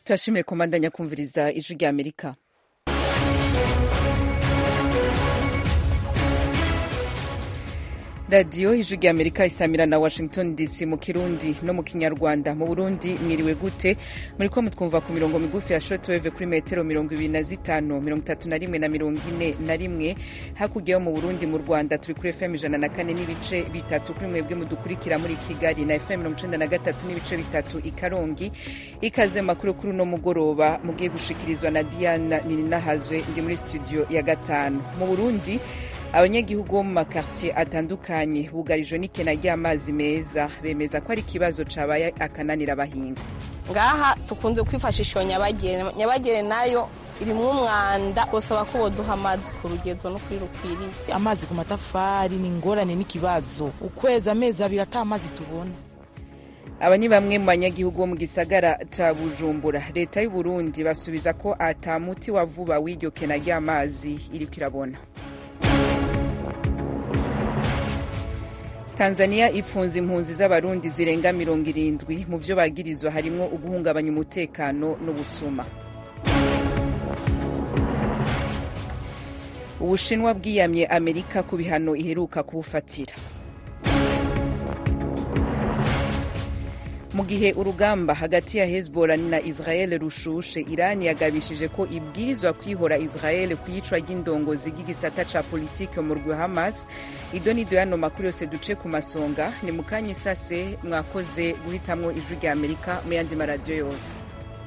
turashimire komandanya kumviriza ijwi rya amerika radiyo ijwi rya amerika isamira na washington dc mu kirundi no mu kinyarwanda mu burundi mwiriwe gute muri ko mutwumva ku mirongo migufi ya shortwave kuri metero mirongo ibiri na zitanu mirongo itatu na rimwe na mirongo ine na rimwe hakurya yo mu burundi mu rwanda turi kuri fm ijana na kane n'ibice bitatu kuri mwebwe mudukurikira muri kigali na fm mirongo icenda na gatatu n'ibice bitatu i karongi ikaze makuru kuri uno mugoroba mugiye gushikirizwa na diana nininahazwe ndi muri studio ya gatanu mu burundi abanyagihugu bo mu makartier atandukanye bugarijwe n'ikena ry'amazi meza bemeza ko ari ikibazo cabaye akananira abahinga ngaha tukunze kwifashisha iyo nyabagere nyabagere nayo irimwo umwanda gusaba ko boduha amazi ku rugezo no kuri rukwiriye amazi ku matafari ni ingorane n'ikibazo ukwezi amezi abiri ata amazi tubona aba ni bamwe mu banyagihugu bo mu gisagara ca bujumbura leta y'u burundi basubiza ko ata muti wa vuba w'iryo kena ry'amazi iriko irabona tanzania ipfunze impunzi z'abarundi zirenga mirongo irindwi mu vyo bagirizwa harimwo uguhungabanya umutekano n'ubusuma ubushinwa bwiyamye amerika ku bihano iheruka kubufatira mu gihe urugamba hagati ya hezbollah na israel rushushe irani yagabishije ko ibwirizwa kwihora israel ku yicwa ry'indongozi ry'igisata ca politike mu rwe hamas ido nido yano makuru yose duce ku masonga ni mu kanya isase mwakoze guhitamwo ijwi rya amerika mu yandi maradiyo yose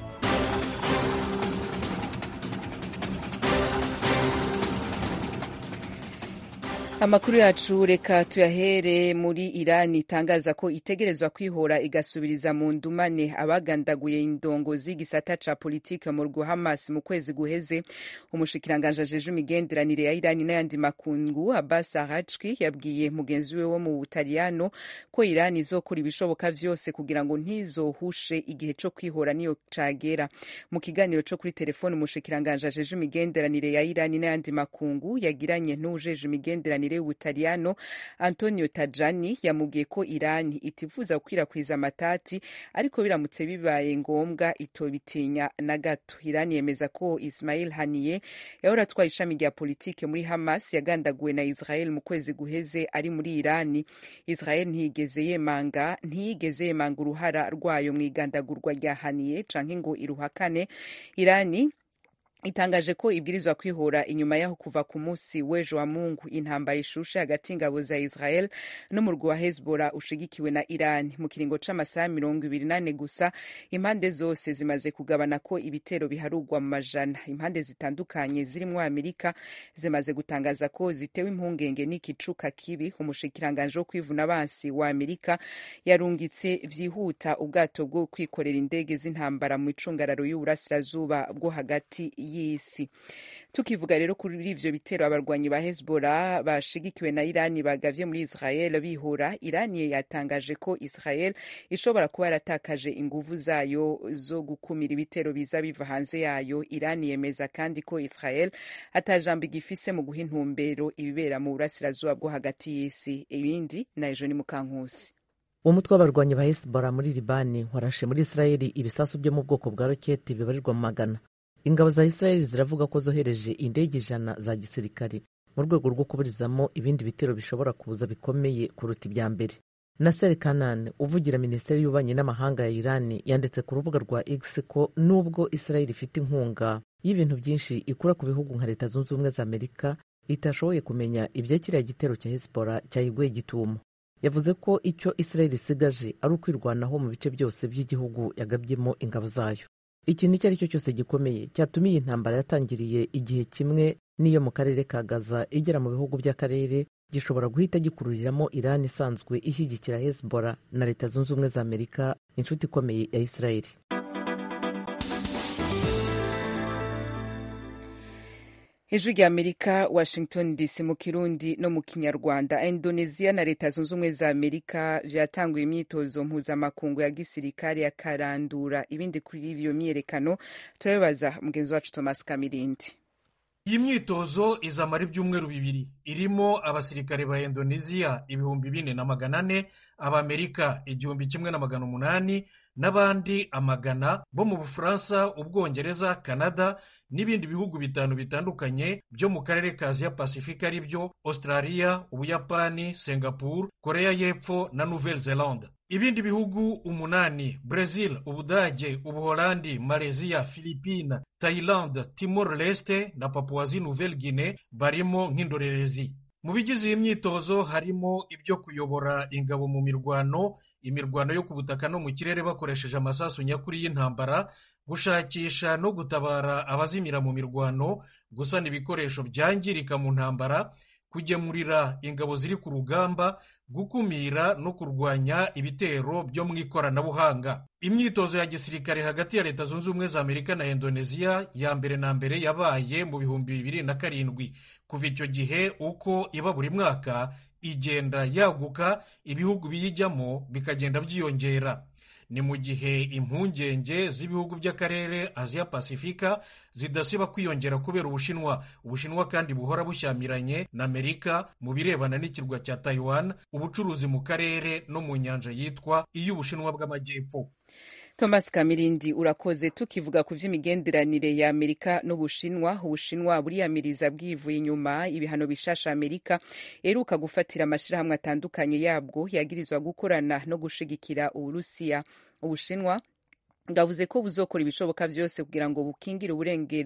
amakuru yacu reka tuyahere muri irani itangaza ko itegerezwa kwihora igasubiriza mu ndumane abagandaguye indongozi y'igisata ca politike mu rwo hamas mu kwezi guheze umushikiranganje ajeje imigenderanire ya irani n'ayandi makungu abbas arachki yabwiye mugenzi we wo mu butaliyano ko irani izokora ibishoboka vyose kugira ngo ntizohushe igihe co kwihora niyo cagera mu kiganiro co kuri telefone umushikiranganje ajeje imigenderanire ya irani n'ayandi makungu yagiranye n'uwujeje imigenderanire y'ubutaliyano antonio tajani yamubwiye ko irani itifuza gukwirakwiza amatati ariko biramutse bibaye ngombwa itobitinya na gato irani yemeza ko ismail haniye yahora atwara ishami rya politike muri hamas yagandaguwe na israel mu kwezi guheze ari muri irani israel ntiyigeze yemanga ntiyigeze yemanga uruhara rwayo mu igandagurwa rya haniye canke ngo iruhakane irani itangaje ko ibwirizwa kwihora inyuma yaho kuva ku munsi w'ejo wa mungu intambara ishushe hagati y'ingabo za israel n'umurwi wa hezbollah ushigikiwe na iran mu kiringo c'amasaha mirongo ibiri nane gusa impande zose zimaze kugabana ko ibitero biharugwa mu majana impande zitandukanye zirimwo amerika zimaze gutangaza ko zitewe impungenge n'ikicuka kibi umushikiranganje wo kwivuna abansi wa amerika yarungitse vyihuta ubwato bwo kwikorera indege z'intambara mu icungararo y'uburasirazuba bwo hagati y'isi tukivuga rero kuri ivyo bitero abarwanyi ba hezbollah bashigikiwe na irani bagavye muri israel bihura irani yatangaje ko israel ishobora kuba yaratakaje inguvu zayo zo gukumira ibitero biza biva hanze yayo irani yemeza kandi ko israel atajambo igifise mu guha intumbero ibibera mu burasirazuba bwo hagati y'isi ibindi na ejo ni mukankusi uwo mutwe w'abarwanyi ba hezbollah muri libani warashe muri israeli ibisasu byo mu bwoko bwa roketi bibarirwa mu magana ingabo za israeli ziravuga ko zohereje indege ijana za gisirikare mu rwego rwo kuburizamo ibindi bitero bishobora kuza bikomeye kuruta ibya mbere nasser kanan uvugira minisiteri y'ububanyi n'amahanga ya irani yanditse ku rubuga rwa x ko nubwo israeli ifite inkunga y'ibintu byinshi ikura ku bihugu nka leta zunze ubumwe za amerika itashoboye kumenya ibya kiriya gitero cya hezbollah cyayiguye gitumo yavuze ko icyo israeli isigaje ari ukwirwanaho mu bice byose by'igihugu yagabyemo ingabo zayo ikintu icyo ari cyo cyose gikomeye cyatuma iyi ntambara yatangiriye igihe kimwe n'iyo mu karere ka gaza igera mu bihugu by'akarere gishobora guhita gikururiramo irani isanzwe ishyigikira hezbollah na leta zunze ubumwe za amerika inshuti ikomeye ya israeli ijwi rya amerika washington dc mu kirundi no mu kinyarwanda indonesia na leta zunze ubumwe za amerika vyatanguye imyitozo mpuzamakungu ya gisirikare ya karandura ibindi kuri ivyo myiyerekano turabibaza mugenzi wacu thomas kamirindi iyi myitozo izamara ibyumweru bibiri irimo abasirikare ba indonesia ibihumbi bine na magana ane abamerika igihumbi kimwe na magana umunani n'abandi amagana bo mu bufaransa ubwongereza canada n'ibindi bihugu bitanu bitandukanye byo mu karere ka aziya pasifika ari byo australia ubuyapani singapore korea y'epfo na nouvelle zelande ibindi bihugu umunani brazil ubudage ubuholandi malaysia philippine thailand timor leste na papuwazi nouvelle guinée barimo nk'indorerezi mu bigize iyi myitozo harimo ibyo kuyobora ingabo mu mirwano imirwano yo ku butaka no mu kirere bakoresheje amasasu nyakuri y'intambara gushakisha no gutabara abazimira mu mirwano gusana ibikoresho byangirika mu ntambara kugemurira ingabo ziri ku rugamba gukumira no kurwanya ibitero byo mu ikoranabuhanga imyitozo ya gisirikare hagati ya leta zunze ubumwe za amerika na indoneziya ya mbere na mbere yabaye mu bihumbi bibiri na karindwi kuva icyo gihe uko iba buri mwaka igenda yaguka ibihugu biyijyamo bikagenda byiyongera ni mu gihe impungenge z'ibihugu by'akarere aziya pasifika zidasiba kwiyongera kubera ubushinwa ubushinwa kandi buhora bushyamiranye na amerika mu birebana n'ikirwa cya taiwan ubucuruzi mu karere no mu nyanja yitwa iy'ubushinwa bw'amajyepfo thomas kamirindi urakoze tukivuga ku vy'imigenderanire ya amerika n'ubushinwa ubushinwa buriyamiriza bwivuye inyuma ibihano bishasha amerika eruka gufatira amashirahamwe atandukanye yabwo yagirizwa gukorana no gushigikira uburusiya ubushinwa bwavuze ko buzokora ibishoboka byose kugira ngo bukingire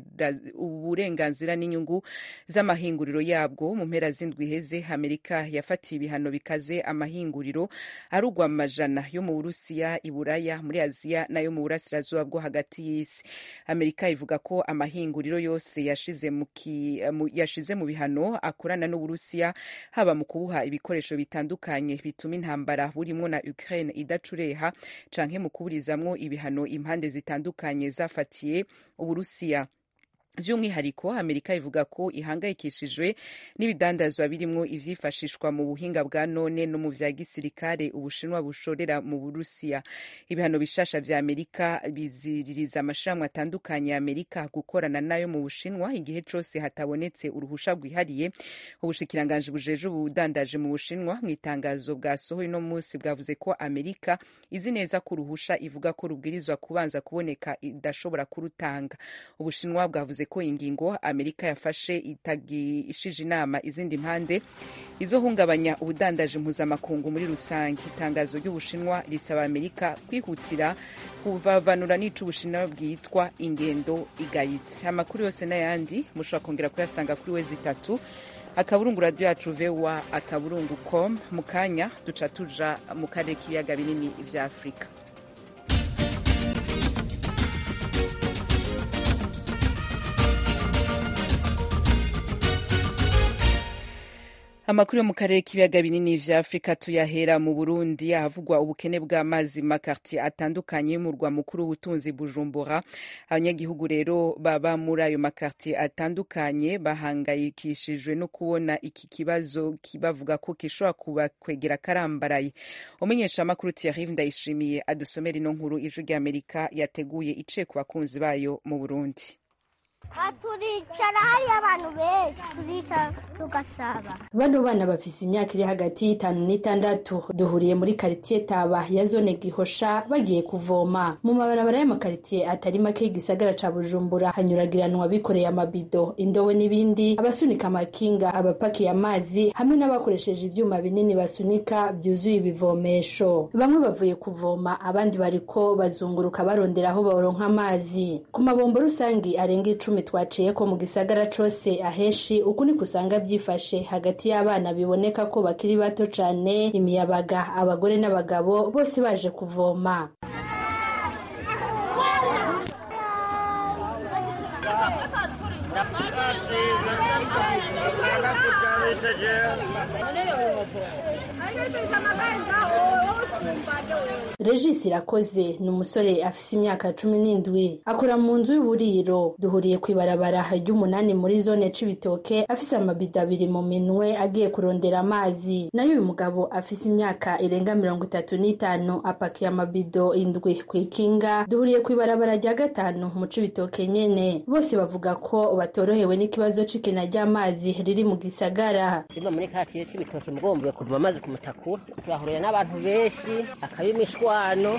uburenganzira n'inyungu z'amahinguriro yabwo mu mpera z'indwi iheze amerika yafatiye ibihano bikaze amahinguriro arugwa amajana yo mu burusiya iburaya muri aziya n'ayo mu burasirazuba bwo hagati y'isi amerika ivuga ko amahinguriro yose yashize mu, ki, mu, yashize mu bihano akorana n'uburusiya haba mu kubuha ibikoresho bitandukanye bituma intambara burimwo na ukraine idacureha canke mu kuburizamwo ibihano impande zitandukanye zafatiye uburusiya by'umwihariko amerika ivuga ko ihangayikishijwe n'ibidandazwa birimo ivyifashishwa mu buhinga bwa none no mu vya gisirikare ubushinwa bushorera mu burusiya ibihano bishasha vya amerika biziririza amashirahamwe atandukanye ya amerika gukorana nayo mu bushinwa igihe cose hatabonetse uruhusha rwihariye ubushikiranganji bujeje ubudandaje mu bushinwa mu itangazo bwasohoye no munsi bwavuze ko amerika izi neza ko uruhusha ivuga ko rubwirizwa kubanza kuboneka idashobora kurutanga ubushinwa bwavuze ko ingingo amerika yafashe itagishije inama izindi mpande izohungabanya ubudandaji mpuzamakungu muri rusange itangazo ry'ubushinwa risaba amerika kwihutira kuvavanura n'ico ubushinwa bwitwa ingendo igayitse amakuru yose n'ayandi mushobora kongera kuyasanga kuri we zitatu akaburungu radiyo yacu vewa akaburungu com mu kanya duca tuja mu karere k'ibiyaga binini vya afurika amakuru yo mu karere k'ibiyaga binini vya afurika tuyahera mu burundi ahavugwa ubukene bw'amazi mu makartier atandukanye y'umurwa mukuru w'ubutunzi bujumbura abanyagihugu rero baba muri ayo makartier atandukanye bahangayikishijwe no kubona iki kibazo bavuga ko gishobora kubakwegera karambaraye umumenyeshamakuru thierry ndayishimiye adusomera ino nkuru ijwi ry'amerika yateguye iciye ku bakunzi bayo mu burundi turicara hariyo abantu benshi turicara tugasaba bano bana bafise imyaka iri hagati y'itanu n'itandatu duhuriye muri karitiye taba ya zone gihosha bagiye kuvoma mu mabarabara y'amakaritiye atari make y'igisagara ca bujumbura hanyuragiranwa bikoreye amabido indobo n'ibindi abasunika amakinga abapakiye amazi hamwe n'abakoresheje ivyuma binini basunika vyuzuye ibivomesho bamwe bavuye kuvoma abandi bariko bazunguruka barondera aho baronka amazi ku mabombo rusangi arenga icumi twaciye ko mu gisagara cose aheshi uku niko usanga byifashe hagati y'abana biboneka ko bakiri bato cane imiyabaga abagore n'abagabo bose baje kuvoma regis irakoze ni umusore afise imyaka cumi n'indwi akora mu nzu y'uburiro duhuriye ku ibarabara ry'umunani muri zone c'ibitoke afise amabido abiri mu minwe agiye kurondera amazi nayo uyu mugabo afise imyaka irenga mirongo itatu n'itanu apakiye amabido indwi kw'ikinga duhuriye ku ibarabara rya gatanu mu c'ibitoke nyene bose bavuga ko batorohewe n'ikibazo c'ikena ry'amazi riri mu gisagara simba muri katiye c'ibitoke mugombuye kuvoma amazi ku mutakura turahurira n'abantu benshi akaba imishwano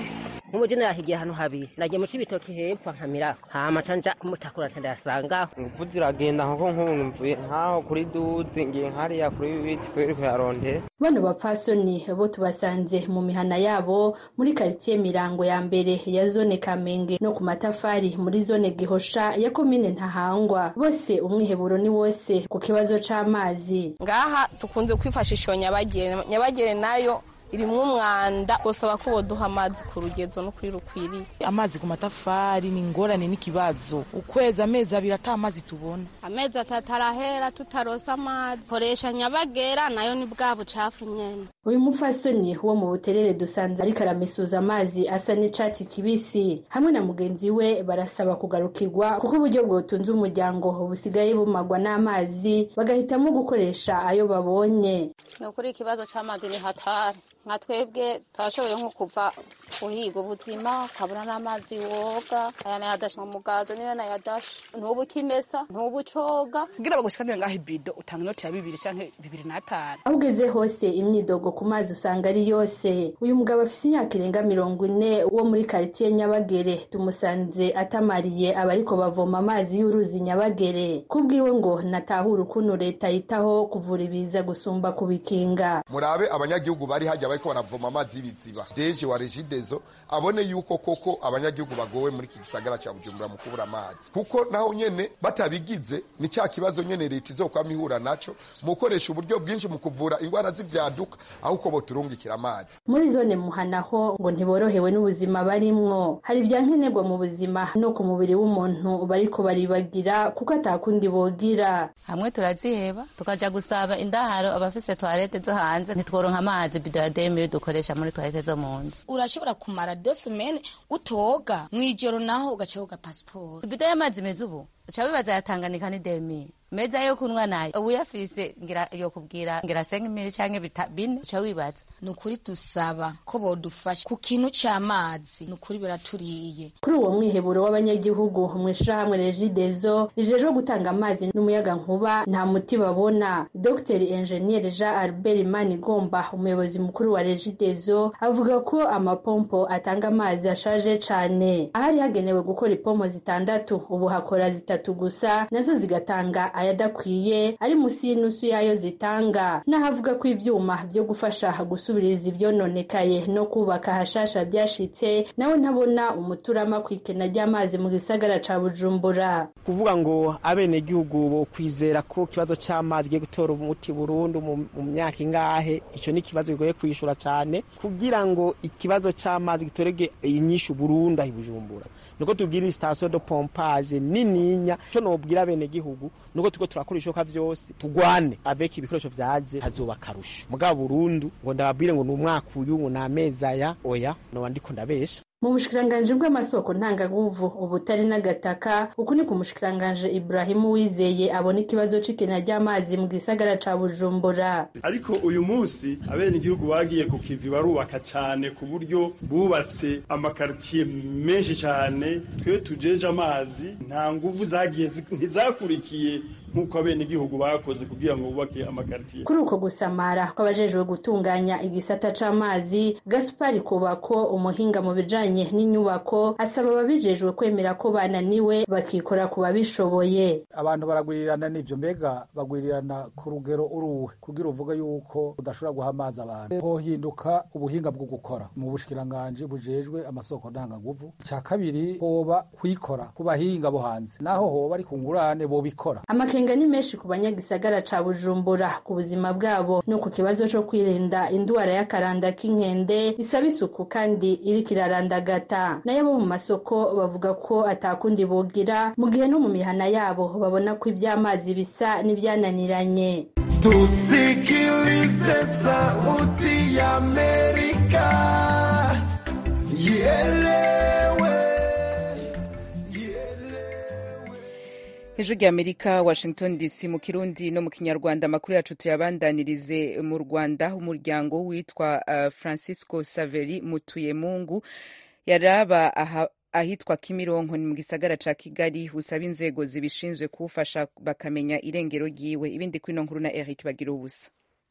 nk'ubu je nahigiye ahantu habiri nagiye mu cibitoki hepfo nkamirako hama ca nja kumutakura nca ndayasangaho ingufu ziragenda nkuko nk'ubu mvuye nkaho kuri duzi ngiye nkariya kuri biti kweri kuyarondera bano bapfasoni bo tubasanze mu mihana yabo muri karitsiye mirango ya mbere ya zone kamenge no ku matafari muri zone gihosha ya komine ntahangwa bose umwiheburo ni wose ku kibazo c'amazi ngaha tukunze kwifashisha iyo nyabagere nyabagere nayo irimwo umwanda gusaba ko boduha amazi ku rugezo no kuri rukwiriye amazi ku matafari ni ingorane n'ikibazo ukwezi amezi abiri ata amazi tubona amezi atatu arahera tutarosa amazi koresha nyabagera nayo ni bwa bucafu nyene uyu mupfasoni wo mu buterere dusanze ariko aramesuza amazi asa n'icatsi kibisi hamwe na mugenzi we barasaba kugarukirwa kuko uburyo bwotunze umuryango busigaye bumagwa n'amazi bagahitamo gukoresha ayo babonye ni ukuri ikibazo c'amazi ni hatari nka twebwe turashoboye nko kuva uhiga ubuzima ukabura n'amazi woga aya nayadashe mu mugazo niyo nayadashe ntubu ukimesa ntubu ucoga kugira bagushikanire ngaho ibido utanga inoti ya bibiri canke bibiri n'atanu aho ugeze hose imyidogo ku mazi usanga ari yose uyu mugabo afise imyaka irenga mirongo ine wo muri karitiye nyabagere tumusanze atamariye abariko bavoma amazi y'uruzi nyabagere kubwiwe ngo natahura ukuntu leta yitaho kuvura ibiza gusumba kubikinga murabe abanyagihugu bari hajya bariko baravoma amazi y'ibiziba deje wa regidezo abone yuko koko abanyagihugu bagowe muri iki gisagara ca bujumbura mu kubura amazi kuko naho nyene batabigize ni cya kibazo nyene leta izokwama ihura naco mu gukoresha uburyo bwinshi mu kuvura indwara z'ivyaduka aho uko boturungikira amazi muri zone muhanaho ngo ntiborohewe n'ubuzima barimwo hari ibya nkenerwa mu buzima no ku mubiri w'umuntu bariko baribagira kuko atakundi bogira hamwe turaziheba tukaja gusaba indaharo abafise toilette zo hanze ntitworonka amazi bido ya demiri dukoresha muri toilette zo mu nzu urashobora kumara dosimene utoga mw'ijoro naho ugaca woga pasiporo ibido y'amazi meza ubu uca wibaza yatanganika ni demiri meza yo kunywa nayo ubu uyafise ngira yo kubwira ngira senga imiri canke bine uca wibaza ni ukuri dusaba ko bodufasha ku kintu c'amazi ni ukuri biraturiye kuri uwo mwiheburo w'abanyagihugu mw'ishirahamwe regidezo rijejwe gutanga amazi n'umuyaga nkuba nta muti babona dr enjeniyeri jean albert manigomba umuyobozi mukuru wa regidezo avuga ko amapompo atanga amazi ashaje cane ahari hagenewe gukora ipompo zitandatu ubu hakora zitatu gusa nazo zigatanga ayadakwiye ari musi y'inusu yayo zitanga n'ahavuga ko ivyuma vyo gufasha gusubiriza ivyononekaye no kubaka hashasha vyashitse nawe ntabona umuturama kw'ikena ry'amazi mu gisagara ca bujumbura kuvuga ngo abenegihugu bo kwizera ko ikibazo c'amazi giye gutora umuti burundu mu myaka ingahe ico ni ikibazo kigoye kwishura cane kugira ngo ikibazo c'amazi gitorege inyishu burundu aho bujumbura nuko tubwira station de pompage nininya ico nobwira abenegihugu nuko turiko turakora ishoka vyose tugwane avec ibikoresho vyaje hazoba akarusho mugabo burundu ngo ndababwire ngo ni umwaka uyu ngo ni amezi aya oya noba ndiko ndabesha mu bushikiranganji bw'amasoko ntangaguvu ubutari n'agataka uku ni ku mushikiranganji Ibrahimu Wizeye abona ikibazo c'ikena ry'amazi mu gisagara ca Bujumbura ariko uyu munsi abenegihugu bagiye ku kivi barubaka cane ku buryo bubatse amakaritiye menshi cane twe tujeje amazi nta nguvu zagiye ntizakurikiye nk'uko abenegihugu bakoze kugira ngo bubake amakaritiye kuri uko gusamara kw'abajejwe gutunganya igisata c'amazi Gaspari Kubako umuhinga mu bijanye n'inyubako asaba ababijejwe kwemera ko bananiwe bakikora ku babishoboye abantu baragwirirana n'ivyo mbega bagwirirana ku rugero uruwe kugira uvuga yuko udashobora guha amazi abantu hohinduka ubuhinga bwo gukora mu bushikiranganji bujejwe amasoko ntangaguvu icya kabiri hoba kwikora ku bahinga bo hanze naho hoba ari ku ngurane bobikora amakenga ni menshi ku banyagisagara ca bujumbura ku buzima bwabo no ku kibazo co kwirinda indwara y'akaranda k'inkende isaba isuku kandi iriko irarandagata nayo bo mu masoko bavuga ko atakundi bogira mu gihe no mu mihana yabo babona ko ivy'amazi bisa n'ivyananiranye tusikilize sauti ya amerika ielewe hejuru y'amerika washington dc mu kirundi no mu kinyarwanda amakuru yacu tuyabandanirize mu rwanda umuryango witwa uh, francisco saveri mutuyemungu yaraba aha ahitwa kimironko ni mu gisagara ca kigali usaba inzego zibishinzwe kuwufasha bakamenya irengero ryiwe ibindi kwino nkuru na eric bagira ubusa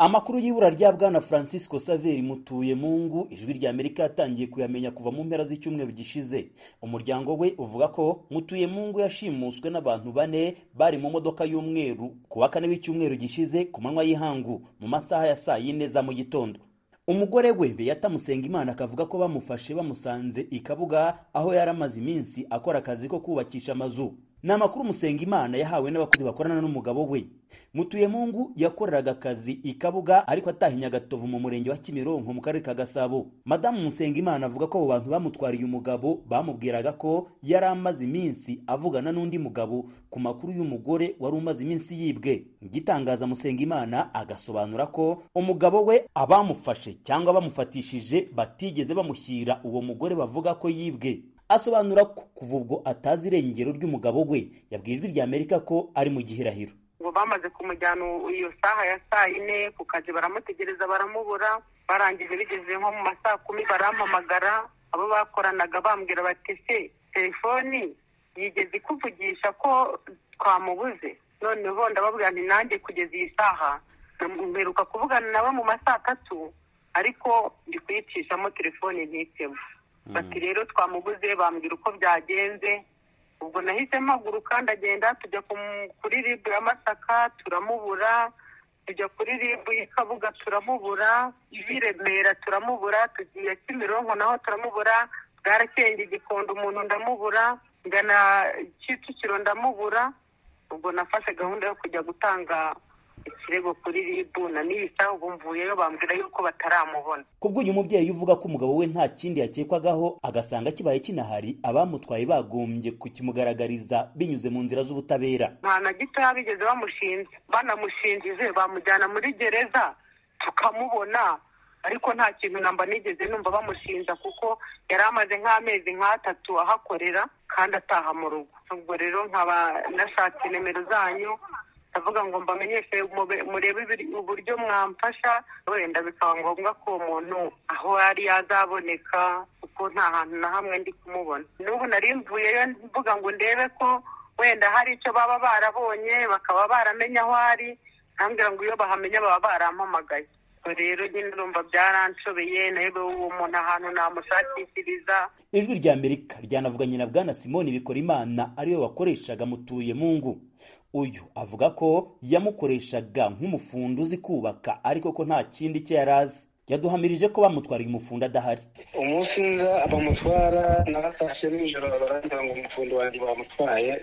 amakuru y'ibura rya bwana francisco saveri mutuye mungu ijwi rya amerika yatangiye kuyamenya kuva mu mpera z'icyumweru gishize umuryango we uvuga ko mutuye mungu yashimuswe n'abantu bane bari mu modoka y'umweru ku wa kane w'icyumweru gishize ku manywa y'ihangu mu masaha ya saa yine za mu gitondo umugore we beyata musengimana akavuga ko bamufashe bamusanze i kabuga aho yari amaze iminsi akora akazi ko kubakisha amazu ni amakuru musengimana yahawe n'abakozi bakorana n'umugabo we mutuyemungu yakoreraga akazi i kabuga ariko atahinya agatovu mu murenge wa kimironko mu karere ka gasabo madamu musengimana avuga ko abo bantu bamutwariye umugabo bamubwiraga ko yari amaze iminsi avugana n'undi mugabo ku makuru y'umugore wari umaze iminsi yibwe igitangaza musengimana agasobanura ko umugabo we abamufashe cyangwa bamufatishije batigeze bamushyira uwo mugore bavuga ko yibwe asobanura ko kuva ubwo atazi irengero ry'umugabo we yabwiye ijwi rya amerika ko ari mu gihirahiro ngo bamaze kumujyana iyo saha ya saa yine ku kazi baramutegereza baramubura barangije bigeze nko mu masaa kumi barampamagara abo bakoranaga bambwira bati se telefoni yigeze ikuvugisha ko twamubuze noneho ndababwira nti nanjye kugeza iyi saha mperuka kuvugana nawe mu masaa atatu ariko ndi kuyicishamo telefoni ntitemo bati rero twamubuze bambwira uko byagenze ubwo nahise mpaguruka ndagenda tujya kuri ribu ya masaka turamubura tujya kuri ribu y'ikabuga turamubura iy'i remera turamubura tugiye kimironko naho turamubura bwarakenge igikondo umuntu ndamubura ngana kicukiro ndamubura ubwo nafashe gahunda yo kujya gutanga ikirego kuri ribu na nisa ubu mvuyeyo bambwira yuko bataramubona kubw'uyu mubyeyi uvuga ko umugabo we nta kindi yakekwagaho agasanga kibaye kinahari abamutwaye bagombye kukimugaragariza binyuze mu nzira z'ubutabera nta na gitoya bigeze bamushinze banamushinjije bamujyana muri gereza tukamubona ariko nta kintu namba nigeze numva bamushinja kuko yari amaze nk'amezi nk'atatu ahakorera kandi ataha mu rugo ubwo rero nkaba nashatse nimero zanyu ndavuga ngo mbamenyeshe murebe uburyo mwamfasha wenda bikaba ngombwa ko uwo muntu aho yari yazaboneka kuko nta hantu na hamwe ndi kumubona n'ubu nari mvuyeyo mvuga ngo ndebe ko wenda hari icyo baba barabonye bakaba baramenya aho ari ntambwira ngo iyo bahamenya baba barampamagaye rero nyine urumva byaranshobeye nawe uwo muntu ahantu namushakishiriza ijwi rya amerika ryanavuganye na bwana simoni bikorimana ariwe wakoreshaga mutuye mungu uyu avuga ko yamukoreshaga nk'umufundi uzi kubaka ariko ko nta kindi cye yari azi yaduhamirije ko bamutwariye umufundi adahari umunsi nza bamutwara naratashye nijoro barangira ngo umufundi wanjye bamutwaye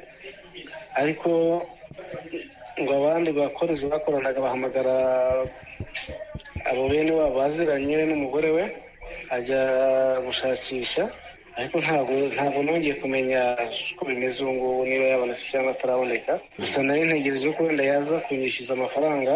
ariko ngo abandi bakozi bakoranaga bahamagara abo bene wabo baziranye n'umugore we ajya gushakisha ariko ntabwo ntabwo nongeye kumenya uko bimeze ubu ngubu niba yabonetse cyangwa ataraboneka gusa nari ntegereje ko wenda yaza kunyishyuza amafaranga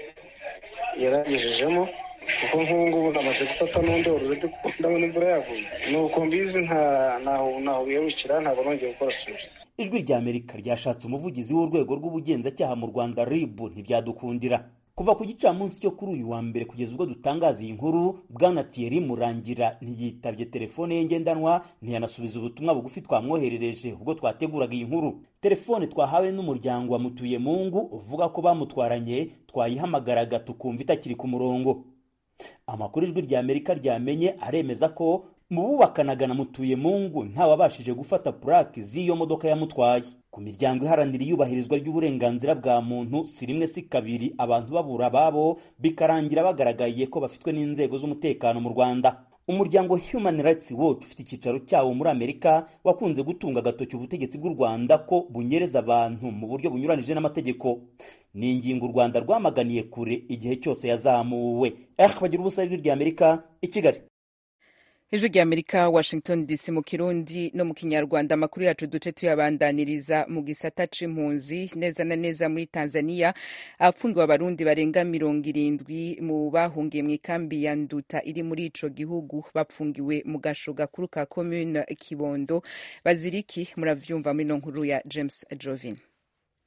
yaragejejemo kuko nk'ubu ngubu namaze gufata n'undi ururede kuko ndabona imvura yaguye ni uko mbizi ntaho biyabukira ntabwo nongeye gukora siporo ijwi rya amerika ryashatse umuvugizi w'urwego rw'ubugenzacyaha mu rwanda rib ntibyadukundira kuva ku gicamunsi cyo kuri uyu wa mbere kugeza ubwo dutangaza iyi nkuru bwana thierry murangira ntiyitabye telefone ye ngendanwa ntiyanasubiza ubutumwa bugufi twamwoherereje ubwo twateguraga iyi nkuru telefone twahawe n'umuryango wa mutuye mungu uvuga ko bamutwaranye twayihamagaraga tukumva itakiri ku murongo amakuru ijwi rya amerika ryamenye aremeza ko mu bubakanaga na mutuye mungu ntawabashije gufata purake z'iyo modoka yamutwaye ku miryango iharanira iyubahirizwa ry'uburenganzira bwa muntu si rimwe si kabiri abantu babura ababo bikarangira bagaragaye ko bafitwe n'inzego z'umutekano mu rwanda umuryango human rights watch ufite icyicaro cyawo muri amerika wakunze gutunga agatoki ubutegetsi bw'u rwanda ko bunyereza abantu mu buryo bunyuranije n'amategeko ni ingingo u rwanda rwamaganiye kure igihe cyose yazamuwe eh bagira ubusa ijwi rya amerika i kigali ijwi rya amerika washington dc mu kirundi no mu kinyarwanda amakuru yacu duce tuyabandaniriza mu gisata c'impunzi neza na neza muri tanzania afungiwe abarundi barenga mirongo irindwi mu bahungiye mu ikambi ya nduta iri muri ico gihugu bapfungiwe mu gasho gakuru ka commune kibondo baziriki muravyumva muri no nkuru ya james jovin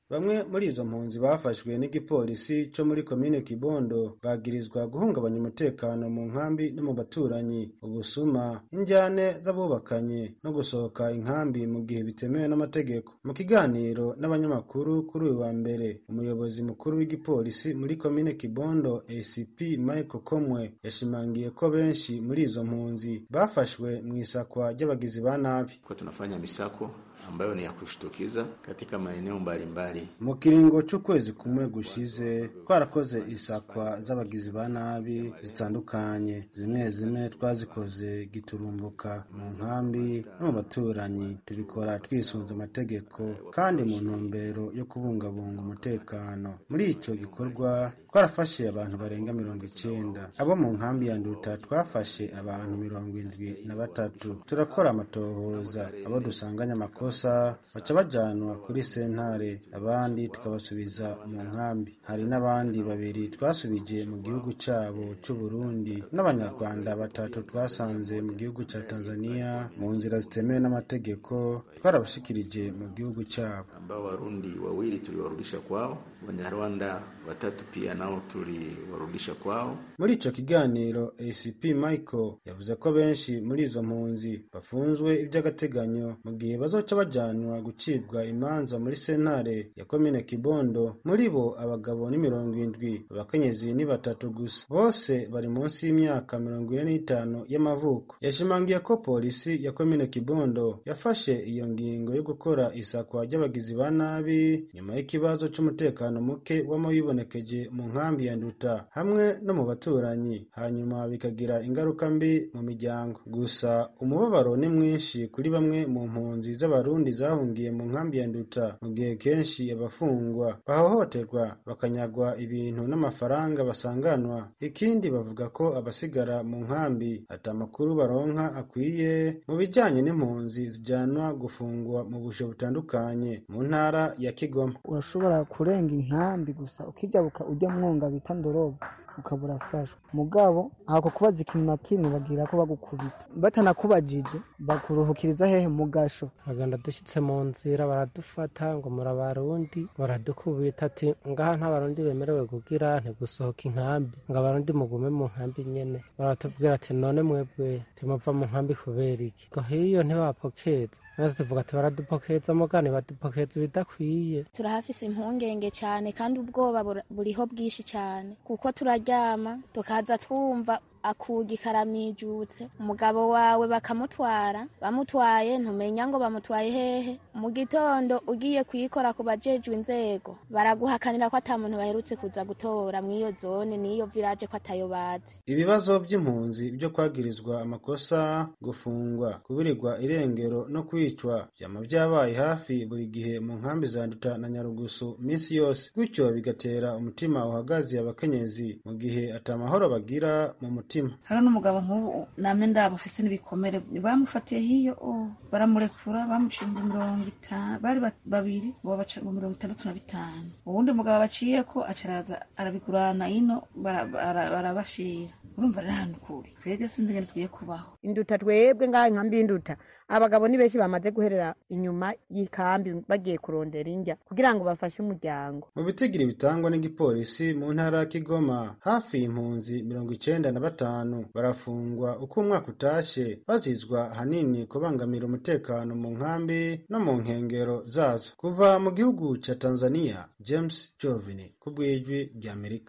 bamwe muri izo mpunzi bafashwe n'igipolisi co muri komine kibondo bagirizwa guhungabanya umutekano mu nkambi no mu baturanyi ubusuma injyane z'abubakanye no gusohoka inkambi mu gihe bitemewe n'amategeko mu kiganiro n'abanyamakuru kuri uyu wa mbere umuyobozi mukuru w'igipolisi muri komine kibondo acp michael komwe yashimangiye ko benshi muri izo mpunzi bafashwe mu isakwa ry'abagizi ba nabi kwa tunafanya misako ambayo ni ya kushtukiza katika maeneo mbalimbali. mu kiringo c'ukwezi kumwe gushize twarakoze isakwa z'abagizi ba nabi zitandukanye zimwe zimwe twazikoze giturumbuka mu nkambi no mu baturanyi tubikora twisunze amategeko kandi mu ntumbero yo kubungabunga umutekano muri ico gikorwa twarafashe abantu barenga mirongo icenda abo mu nkambi ya nduta twafashe abantu mirongo indwi na batatu turakora amatohoza abo dusanganye amakosa baca bajanwa kuri sentare abandi tukabasubiza mu nkambi hari n'abandi babiri twasubije mu gihugu cabo c'uburundi n'abanyarwanda batatu twasanze mu gihugu ca tanzania mu nzira zitemewe n'amategeko twarabashikirije mu gihugu cabo ambao Warundi wawili tuliwarudisha kwao, Wanyarwanda watatu pia nao tuliwarudisha kwao. muri ico kiganiro acp michael yavuze ko benshi muri izo mpunzi bafunzwe ivy'agateganyo mu gihe bazoca bajanwa gucibwa imanza muri sentare ya komine kibondo muri bo abagabo ni mirongo indwi abakenyezi ni batatu gusa bose bari munsi y'imyaka mirongo ine n'itanu y'amavuko yashimangiye ko polisi ya komine kibondo yafashe iyo ngingo yo gukora isakwa ry'abagizi ba nabi nyuma y'ikibazo c'umutekano muke wama wibonekeje mu nkambi ya nduta hamwe no mu baturanyi hanyuma bikagira ingaruka mbi mu miryango gusa umubabaro ni mwinshi kuri bamwe mu mpunzi z'abarundi zahungiye mu nkambi ya nduta mu gihe kenshi abafungwa bahohoterwa bakanyagwa ibintu n'amafaranga basanganwa ikindi bavuga ko abasigara mu nkambi ata makuru baronka akwiye mu bijanye n'impunzi zijanwa gufungwa mu busho butandukanye mu ntara ya kigoma urashobora kurenga inkambi gusa ukijabuka ujya mwonga bita ndorobo ukaba urafashwa mugabo ako kubaza ikintu na kimwe bagira ko bagukubita batanakubajije bakuruhukiriza hehe mu gasho bagenda dushyitse mu nzira baradufata ngo muri abarundi baradukubita ati ngaha nta barundi bemerewe kugira ntigusohoka inkambi ngo abarundi mugume mu nkambi nyene baratubwira ati none mwebwe timuva mu nkambi kubera iki ngo hiyo ntibapokeza natwe tuvuga ati baradupokeza mugani badupokeza ibidakwiye turahafise impungenge cyane kandi ubwoba bura- buriho bwinshi cyane kuko turaryama tukaza twumva akugi karamijutse umugabo wawe bakamutwara bamutwaye ntumenya ngo bamutwaye hehe mu gitondo ugiye kuyikora ku bajejwe inzego baraguhakanira ko ata muntu baherutse kuza gutora mw'iyo zone n'iyo village ko atayo bazi ibibazo by'impunzi byo kwagirizwa amakosa gufungwa kubirirwa irengero no kwicwa byama byabaye hafi buri gihe mu nkambi za nduta na nyarugusu minsi yose gutyo bigatera umutima uhagaze abakenyezi mu gihe atamahoro bagira mu mutima hari n'umugabo nk'ubu namwe ndaba ufise n'ibikomere bamufatiye hiyo oh, baramurekura bamucinze mirongo itanu bari ba- babiri bo baca ngo mirongo itandatu na bitanu uwundi mugabo baciye ko acaraza arabigurana ino bara- bara- barabashira urumva rero ahantu kuri twebwe sinzi ingene tugiye kubaho induta twebwe ngaha inkambi y'induta abagabo ni benshi bamaze guherera inyuma y'ikambi bagiye kurondera indya kugira ngo bafashe umuryango mu bitigiri bitangwa n'igipolisi mu ntara ya kigoma hafi impunzi mirongo icenda na batanu barafungwa uko umwaka utashe bazizwa hanini kubangamira umutekano mu nkambi no mu nkengero zazo kuva mu gihugu ca tanzania james jovini ku bw'ijwi ry'amerika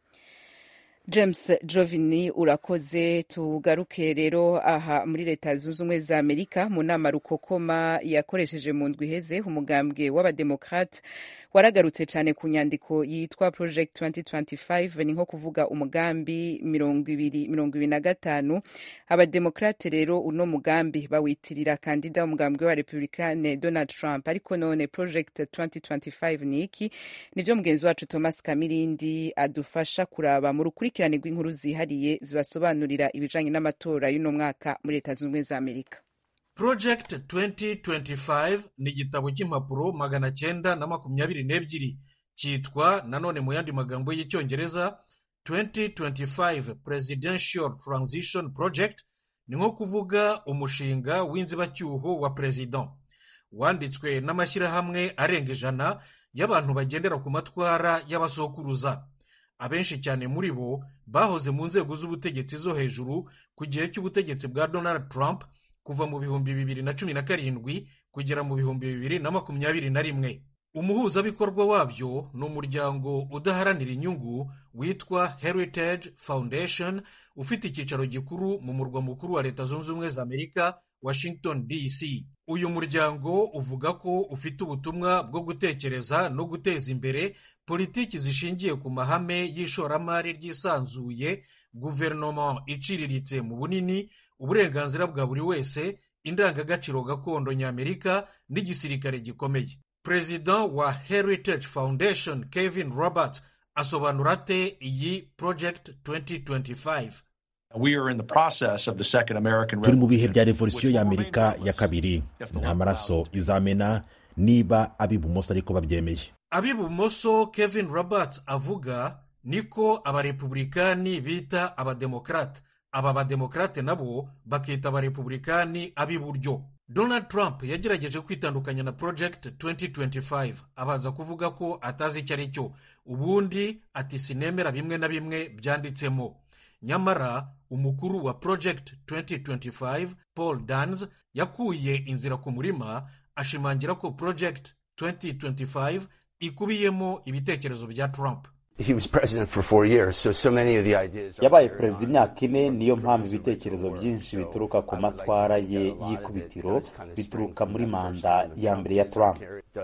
james jovini urakoze tugaruke rero aha muri leta zunze ubumwe za amerika mu nama rukokoma yakoresheje mu ndwi iheze umugambwe w'abademokrate waragarutse cyane ku nyandiko yitwa project 2025 ni nko kuvuga umugambi mirongo ibiri mirongo ibiri na gatanu abademokrate rero uno mugambi bawitirira kandida w'umugambwe wa republikane donald trump ariko none project 2025 ni iki nivyo mugenzi wacu thomas kamirindi adufasha kuraba mu rukurikirane rw'inkuru zihariye zibasobanurira ibijanye n'amatora y'uno mwaka muri leta zunze ubumwe za amerika project 2025 ni igitabo cy'impapuro magana cyenda na makumyabiri n'ebyiri cyitwa nanone mu yandi magambo y'icyongereza 2025 presidential transition project ni nko kuvuga umushinga w'inzibacyuho wa perezida wanditswe n'amashyirahamwe arenga ijana y'abantu bagendera ku matwara y'abasokuruza abenshi cyane muri bo bahoze mu nzego z'ubutegetsi zo hejuru ku gihe cy'ubutegetsi bwa donald trump kuva mu bihumbi bibiri na cumi na karindwi kugera mu bihumbi bibiri na makumyabiri na rimwe umuhuzabikorwa wabyo ni umuryango udaharanira inyungu witwa heritage foundation ufite icyicaro gikuru mu murwa mukuru wa leta zunze ubumwe za amerika washington dc uyu muryango uvuga ko ufite ubutumwa bwo gutekereza no guteza imbere politiki zishingiye ku mahame y'ishoramari ryisanzuye guverinoma iciriritse mu bunini uburenganzira bwa buri wese indangagaciro gakondo ny'amerika n'igisirikare gikomeye perezida wa heritage foundation kevin roberts asobanura ate iyi project 2025 turi mu bihe bya revolisiyo y'amerika ya kabiri nta maraso izamena niba ab'ibumoso ariko babyemeye ab'ibumoso kevin roberts avuga niko abarepubulikani bita abademokarate aba bademokarate nabo bakita abarepubulikani ab'iburyo donald trump yagerageje kwitandukanya na project 2025 abanza kuvuga ko atazi icyo ari cyo ubundi ati sinemera bimwe na bimwe byanditsemo nyamara umukuru wa project 2025 paul dans yakuye inzira ku murima ashimangira ko project 2025 ikubiyemo ibitekerezo bya trump yabaye perezida imyaka ine niyo mpamvu ibitekerezo byinshi bituruka ku matwara ye y'ikubitiro bituruka muri manda ya mbere ya trump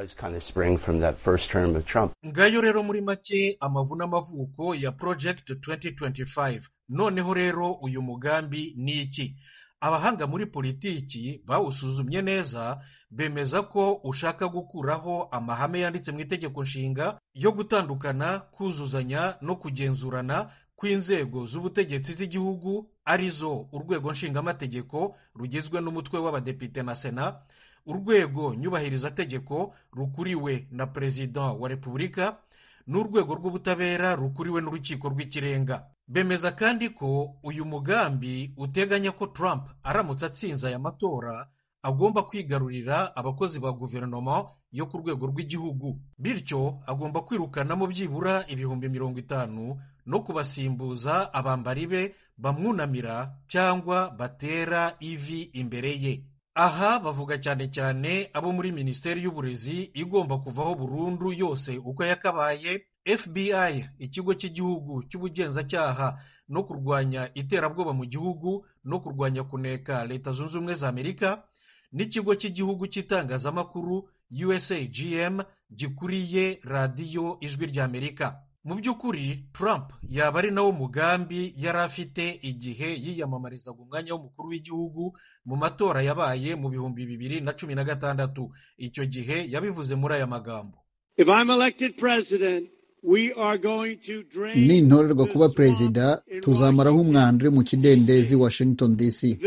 ngayo rero muri make amavu n'amavuko ya project 2025 noneho rero uyu mugambi ni iki abahanga muri politiki bawusuzumye neza bemeza ko ushaka gukuraho amahame yanditse mu itegeko nshinga yo gutandukana kuzuzanya no kugenzurana kw'inzego z'ubutegetsi z'igihugu arizo urwego nshingamategeko rugizwe n'umutwe w'abadepite na sena urwego nyubahirizategeko rukuriwe na perezida wa repubulika n'urwego rw'ubutabera rukuriwe n'urukiko rw'ikirenga bemeza kandi ko uyu mugambi uteganya ko Trump aramutse atsinze aya matora agomba kwigarurira abakozi ba guverinoma yo ku rwego rw'igihugu bityo agomba kwirukanamo byibura ibihumbi mirongo itanu no kubasimbuza abambari be bamwunamira cyangwa batera ivi imbere ye aha bavuga cyane cyane abo muri minisiteri y'uburezi igomba kuvaho burundu yose uko yakabaye fbi ikigo cy'igihugu cy'ubugenzacyaha no kurwanya iterabwoba mu gihugu no kurwanya kuneka leta zunze ubumwe za amerika n'ikigo cy'igihugu cy'itangazamakuru usagm gikuriye radiyo ijwi ry'amerika mu by'ukuri trump yaba ari nawo mugambi yari afite igihe yiyamamarizaga umwanya w'umukuru w'igihugu mu matora yabaye mu bihumbi bibiri na cumi na gatandatu icyo gihe yabivuze muri aya magambo nintorerwa kuba perezida tuzamaraho umwanda uri mu kidendezi washington dc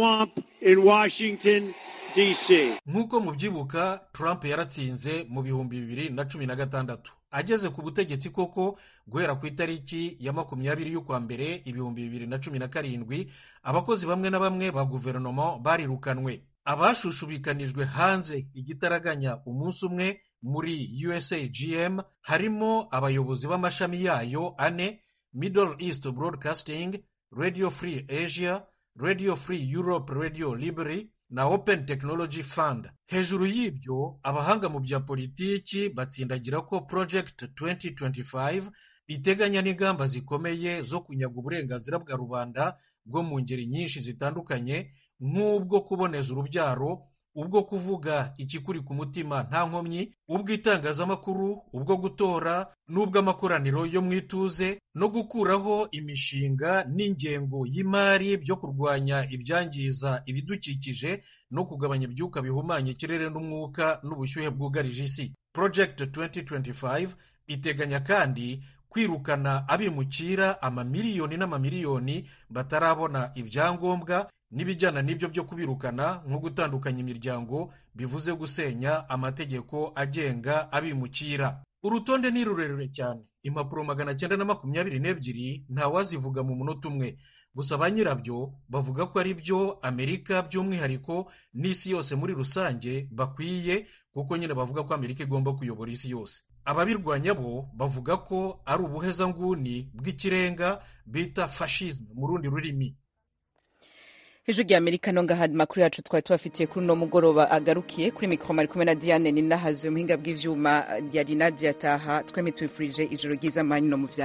nk'uko mubyibuka trump yaratsinze mu bihumbi bibiri na cumi na gatandatu ageze ku butegetsi koko guhera ku itariki ya makumyabiri y'ukwa mbere ibihumbi bibiri na cumi na karindwi abakozi bamwe na bamwe ba guverinoma barirukanwe abashushubikanijwe hanze igitaraganya umunsi umwe muri usagm harimo abayobozi b'amashami yayo ane middle east broadcasting radio free asia radio free europe radio library na open technology fund hejuru y'ibyo abahanga mu bya politiki batsindagira ko project 2025 iteganya n'ingamba zikomeye zo kunyaga uburenganzira bwa rubanda bwo mu ngeri nyinshi zitandukanye nk'ubwo kuboneza urubyaro ubwo kuvuga ikikuri ku mutima nta nkomyi ubw'itangazamakuru ubwo gutora n'ubw'amakoraniro yo mu ituze no gukuraho imishinga n'ingengo y'imari byo kurwanya ibyangiza ibidukikije no kugabanya ibyuka bihumanya ikirere n'umwuka n'ubushyuhe bwugarije isi project 2025 iteganya kandi kwirukana abimukira amamiliyoni n'amamiliyoni batarabona ibyangombwa n'ibijyana n'ibyo byo kubirukana nko gutandukanya imiryango bivuze gusenya amategeko agenga abimukira urutonde ni rurerure cyane impapuro magana cyenda na makumyabiri n'ebyiri ntawazivuga mu munota umwe gusa ba nyirabyo bavuga ko ari byo amerika by'umwihariko n'isi yose muri rusange bakwiye kuko nyine bavuga ko amerika igomba kuyobora isi yose ababirwanya bo bavuga ko ari ubuhezanguni bw'ikirenga bita fashisme mu rundi rurimi hejuru ya amerika no ngaha makuru yacu twari tubafitiye kuri uno mugoroba agarukiye kuri mikoro mari kumwe na diane ninahazuye umuhinga bw'ivyuma yari nadia taha twemye tubifurije ijoro ryiza manyu no mu vyaro